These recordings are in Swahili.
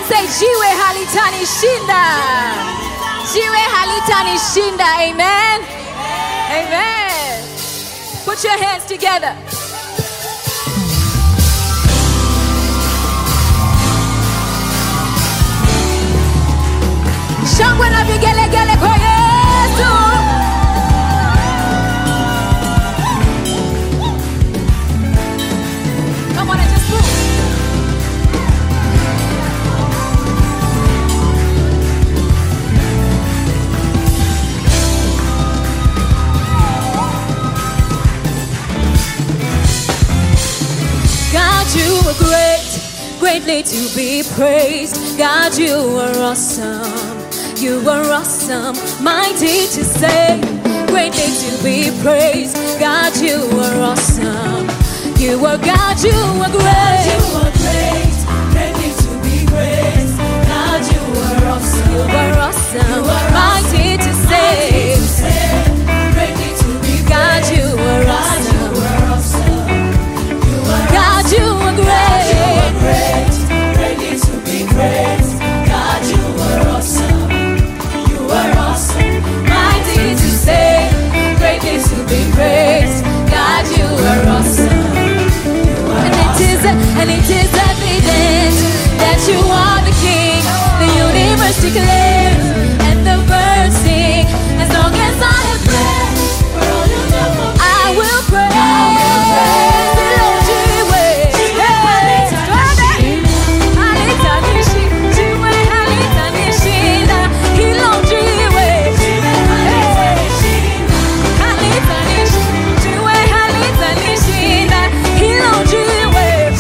say jiwe halitanishinda jiwe halitanishinda amen amen put your hands together shangwe na vigelegele kwa yesu Come on and just move. God, you are great, greatly to be praised. God, you are awesome. You are awesome, mighty to save, greatly to be praised. God, you are awesome. You are God, you are great. You are great, greatly to be praised. God, you are awesome. You are awesome, You are mighty to Mighty to save. save, greatly to be God, praised. you are God, you awesome. are awesome. You are God, you are God, you are great. great, greatly to be praised. God, you are awesome. You are awesome, mighty to save, greatly to be praised. God, you are awesome. You are And it is, and it is evident that you are the King. The universe declares, and the birds sing. As long as I have breath, for all you do for me. I will praise the Lord Jiwe. Hey, Halitanishi, Jiwe, Halitanishi, Hilo Jiwe. Hey. Halitanishi, Jiwe, Halitanishi, Hilo Jiwe.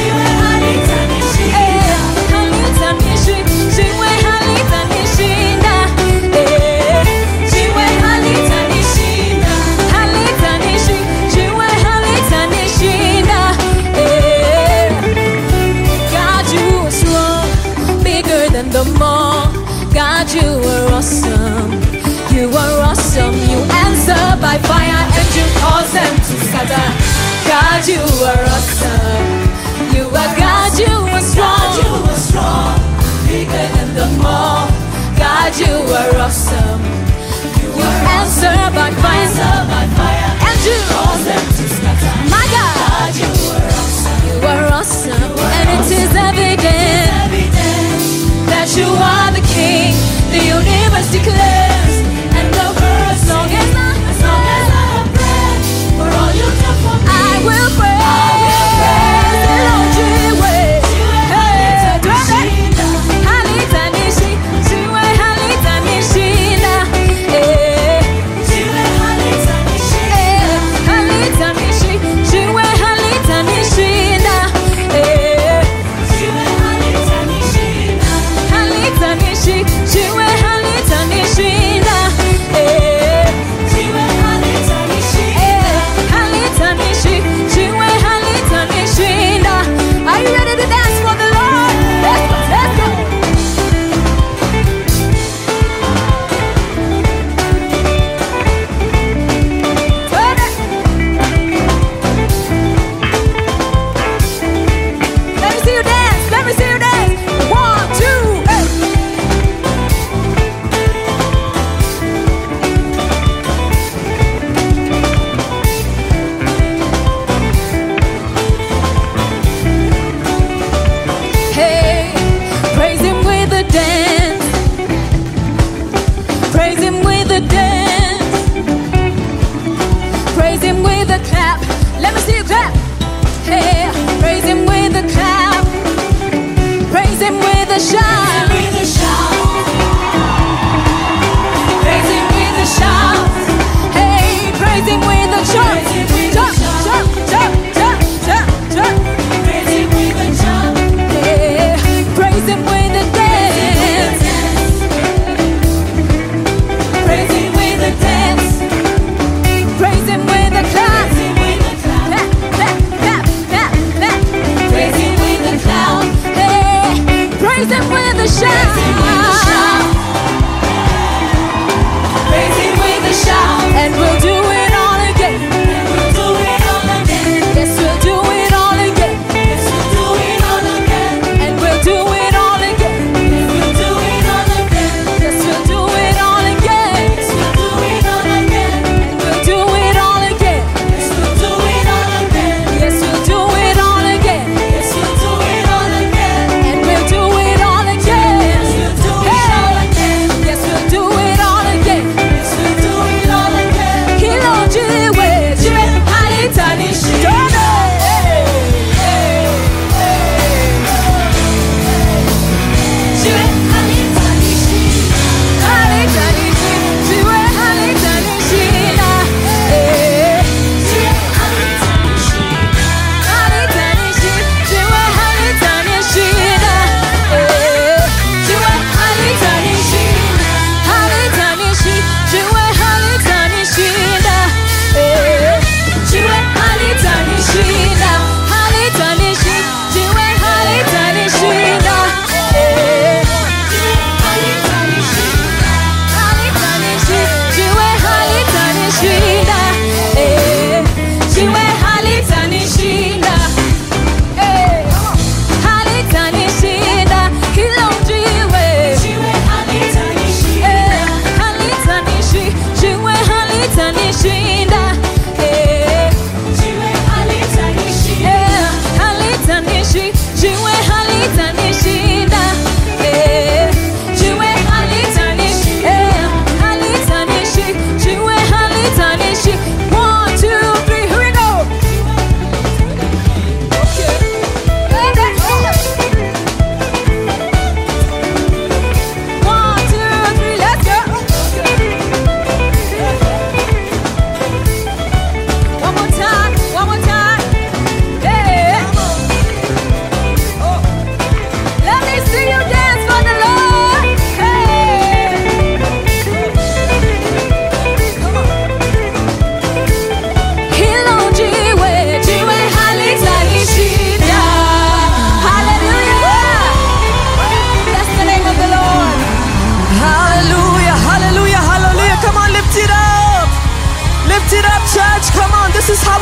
Eh, halitanishi, jiwe halitanishinda. Eh, jiwe halitanishinda. Halitanishi, jiwe halitanishinda. Eh, God, you are strong, bigger than the mall. God, you are awesome. You are awesome. You answer by fire and you cause them to scatter. God, you are awesome. You are God, you are strong. God, you are strong, bigger than the mall. God, you are awesome. You You are answer by fire answer by fire, and you, cause them to scatter. my God, God, you are awesome. you are awesome. And it is evident Evidence that you are the King. The universe declares, and the birds, as long as I, as long as I have breath, for all you do for me. I will praise the Lord Jiwe. Hey, twende. Halitanishi, jiwe halitanishinda. Eh, Jiwe halitanishi, eh, halitanishi, jiwe halitanishinda. Eh, jiwe halitanishi, halitanishi, jiwe halitanishinda. Eh, jiwe halitanishi. eh, halitanishi, jiwe halitanishinda. Are you ready to dance for the Lord? Let's go, let's go. Let me see you dance. Let me see you dance. One, two, hey. Hey, praise him with a dance. Praise him with a dance. Praise him with a clap. Let me see you clap. Hey, praise him with a clap. Praise him with a shout. With a shout, Praise him with a shout. Hey, praise him with a jump. Praise him with a Jump, shout. jump, jump, jump, jump, jump. praise him with a jump, Yeah, praise him with a dance. Praise him with a dance. Praise him with a clap. praise him with a clap, Clap, clap, clap, clap, clap. praise him with a clown, Hey, praise him with a shout. praise him with a shout, praise him with a shout, And we'll do it all again. and we'll do it all again. Yes, we'll do it all again. Yes, we'll do it all again. And we'll do it all again.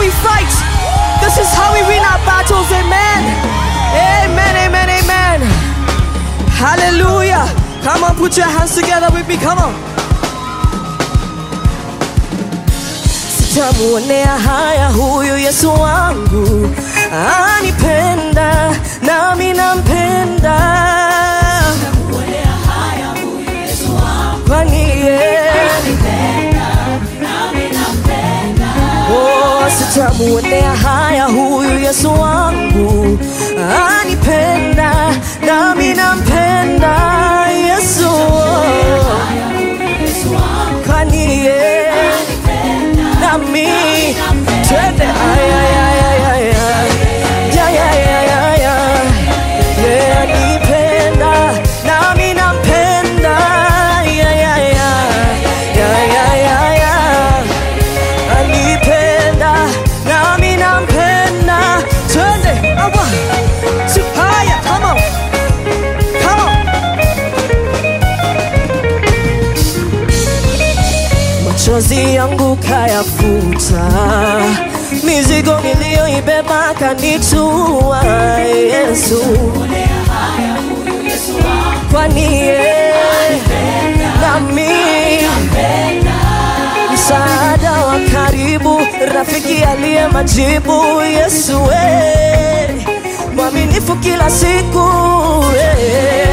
we fight. This is how we win our battles. Amen. Amen. Amen. Amen. Hallelujah. Come on, put your hands together with me. Come on. Sitamuonea haya huyu Yesu wangu, anipenda nami nampenda, kwani yeye Oh, sitamuonea haya huyu Yesu wangu anipenda nami nampenda Yesu kwani yeye nami twende ay, ay, ay, ay, ay, ay. Ya, ya, ya, ya, ya. Yeye anipenda nami nampenda Ya, ya, ya. Ya, ya, ya, ya anipenda nami nampenda twende awa tu haya come on come on machozi yangu kayafuta mizigo niliyoibeba kanitua yesu kwani yeye nami msaada wa karibu, rafiki aliye majibu, Yesu we mwaminifu kila siku we,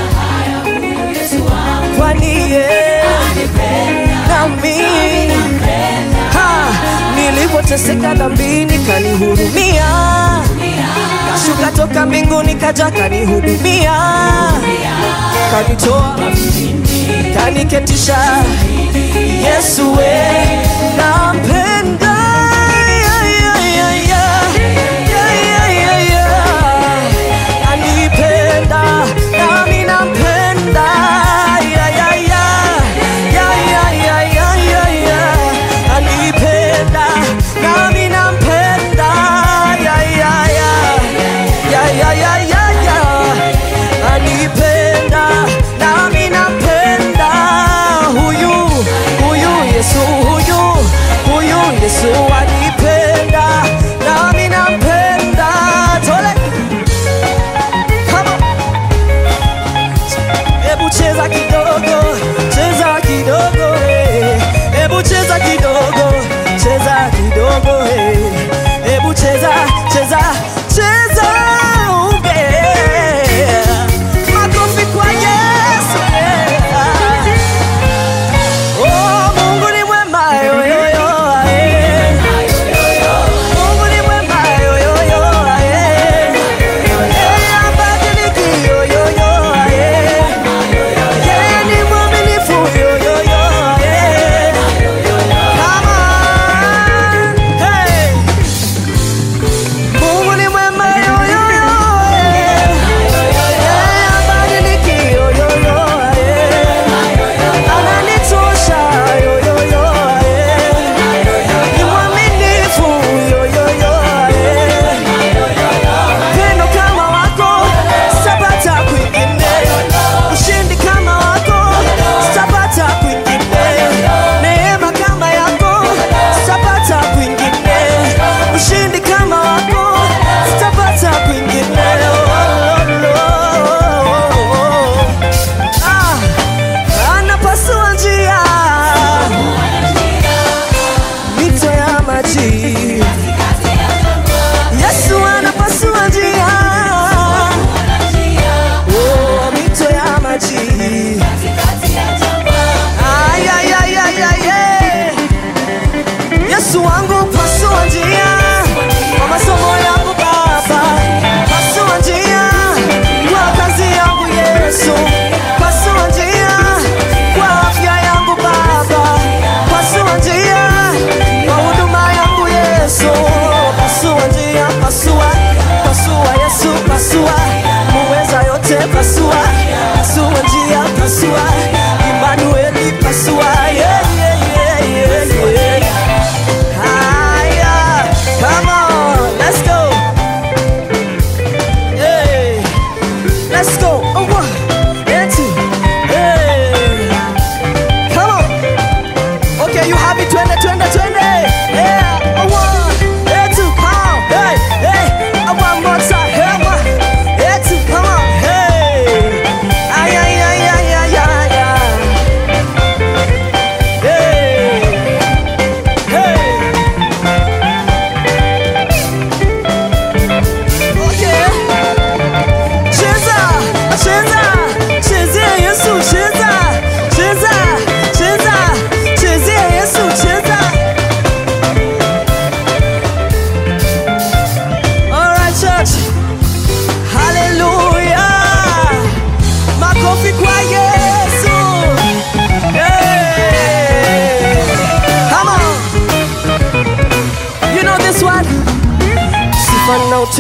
kwani ye nami ha, nilipoteseka dhambini kanihurumia, kashuka toka mbinguni kaja kanihudumia, kanitoa kaniketisha Yesu we nampenda ya, ya, ya, ya. Ya, ya, ya, ya. anipenda nami nampenda ya, ya, ya. Ya, ya, ya, ya, ya, ya. anipenda nami nampenda ya, ya, ya. Ya, ya, ya, ya, ya. anipenda nami nampenda huyu huyu Yesu huyu huyu Yesu anipenda nami nampenda tole Come on. Hebu cheza kidogo, cheza kidogo, eh. hebu cheza kidogo, cheza kidogo, eh. hebu cheza, cheza, cheza, yeah. Makofi kwa Yesu, yeah. Oh, Mungu ni mwema, yo, yo, yo, eh. Mungu ni mwema, yo, yo, yo, eh. Eh, habadiliki, yo, yo, yo, eh. Yeye ni mwaminifu, yo, yo, yo, eh. Come on, hey. Mungu ni mwema, yo, yo, yo, eh. Yeye habadiliki, yo, yo, yo, eh. Ananitosha, yo, yo, yo, eh. Ni mwaminifu, yo, yo, yo, eh. Upendo kama wako sitapata kwingine, ushindi kama wako sitapata kwingine, neema kama yako sitapata kwingine, ushindi kama wako sitapata kwingine. Oh, oh, oh, oh. Ah, anapasua njia mito ya maji Yesu anapasua njia oh, mito ya maji Ay, ay, ay, ay, ay, ay. Yesu wangu pasua njia kwa masomo yangu Baba, pasua njia kwa kazi yangu Yesu, pasua njia kwa afya yangu Baba, pasua njia kwa huduma yangu Yesu, pasua njia, pasua, pasua Yesu, pasua muweza yote, pasua, pasua njia, pasua Emmanueli, pasua yeah, yeah, yeah, yeah, yeah. Higher. Come on, let's go. Hey, let's go. Oh, one, and two. Hey, come on. Okay, you happy? Twende, twende, twende. Yeah. Oh, one, and two.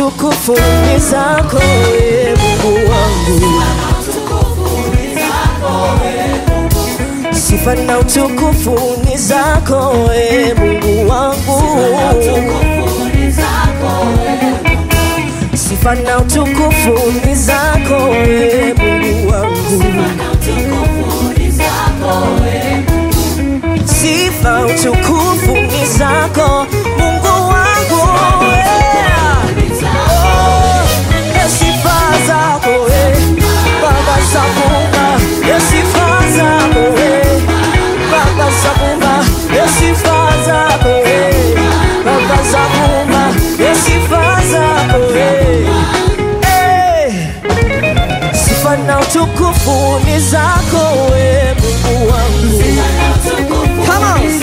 utukufu ni zako e Mungu wangu, sifa na utukufu ni zako e Mungu wangu, sifa na utukufu ni zako e Mungu wangu, sifa utukufu ni zako Mungu wangu yeah. Oh, sifa zako eh, Baba Sabumba, eh, sifa zako eh, Baba Sabumba, eh, sifa zako eh, Baba Sabumba, eh, sifa zako eh. Eh, sifa na utukufu ni zako eh, Mungu wangu. Come on.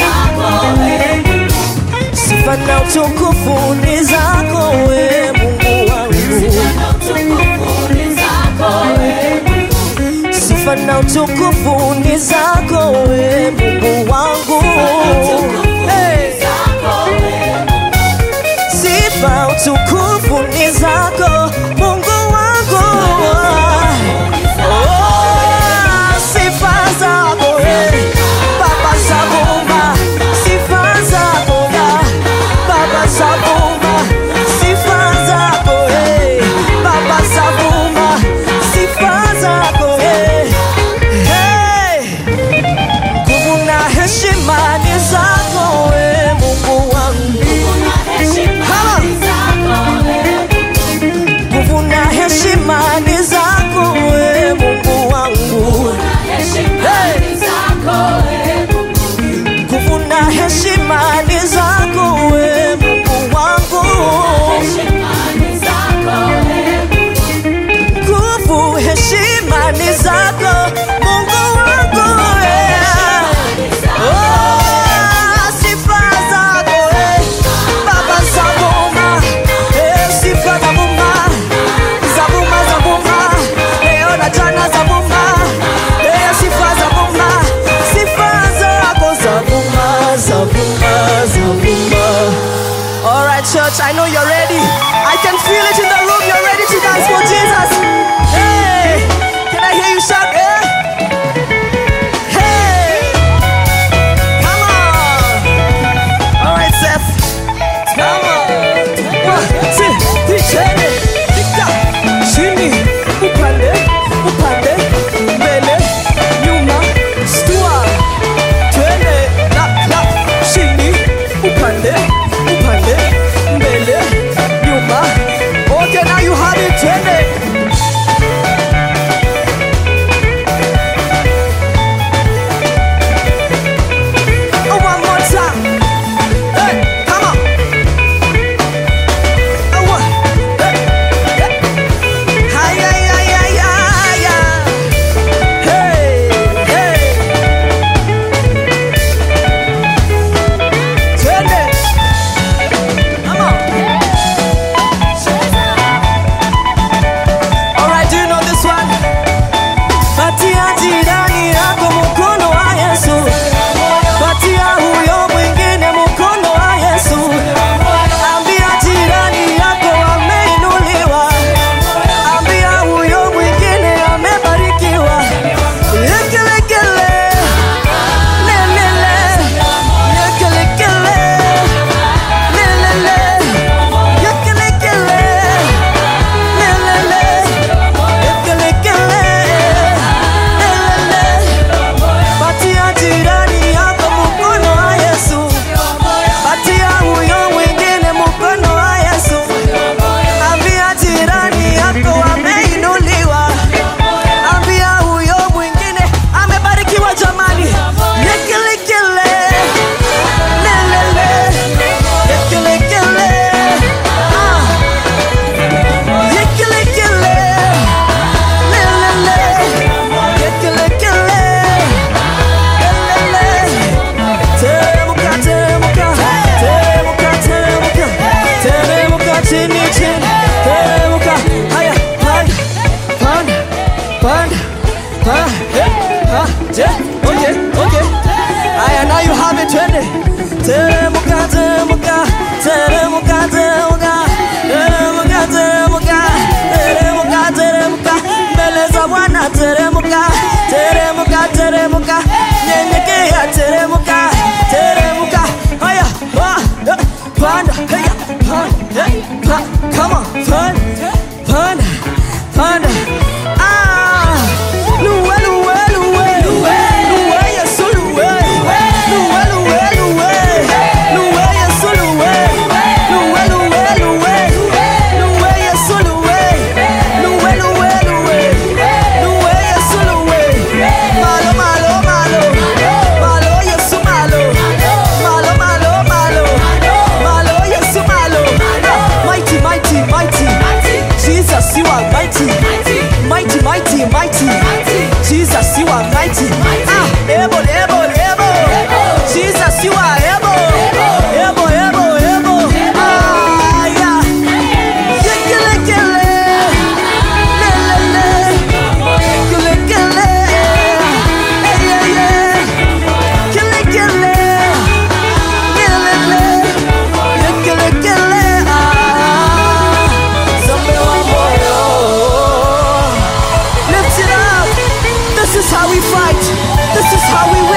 Sifa na utukufu ni zako we Mungu wangu, sifa na utukufu ni zako we Mungu wangu. Hey. Sifa utukufu ni zako Mungu wangu. Oh, sifa zako eh, Baba Sabumba, sifa zako ya Baba Sabumba, sifa zako eh, Baba Sabumba, sifa zako eh. Hey! Nguvu na heshima ni zako we Mungu wangu. Nguvu na heshima ni zako we Mungu wangu. Nguvu na heshima ni zako we Mungu wangu. Nguvu heshima ni zako Mungu wangu. yeah. Oh, sifa zako eh, Baba Zabuma, eh, sifa Zabuma, Zabuma Zabuma, leo na jana Zabuma, eh, sifa Zabuma, sifa zako Zabuma, Zabuma, Zabuma. All right, church, I know you're ready. I can feel it in the room. You're ready to dance for Jesus. Hey, can I hear you shout? Eh? Hey. Come on. All right, Seth. Come on. One, two, three, chene. Tika. Chini. Upande. Upande. Mbele. Nyuma. Stua. Twende. Lap, lap. Chini. Upande. Upande. Mbele. Nyuma. Okay, now you have it. Twende. Oh, one more time. Hey, come on. Oh, one. Hey, hey. Hi, hi, hi, hi, hi, hi. Hey, hey. Twende. Come on. All right, do you know this one? Patia jirani yako mkono wa Yesu. Patia huyo mwingine mkono wa Yesu. Ambia jirani yako ameinuliwa. Ambia huyo mwingine amebarikiwa. Yekelekele. Lelele. Yekelekele. Lelele. Yekelekele. Lelele. Yekelekele. Lelele. Patia jirani yako mkono wa Yesu. Patia huyo mwingine mkono wa Yesu. Ambia jirani yako ameinuliwa. Ambia huyo mwingine amebarikiwa jamani. Yekelekele. Lelele. Yekelekele. Ah. Yekelekele. Lelele. Yekelekele. Lelele. Teremuka, teremuka, teremuka, teremuka, teremuka chini, chini, teremuka. Haya, haya, panda, panda, panda, eh, ah, je, okay, okay. Haya, now you have it, twende. Teremuka, teremuka, teremuka, teremuka, teremuka, This is how we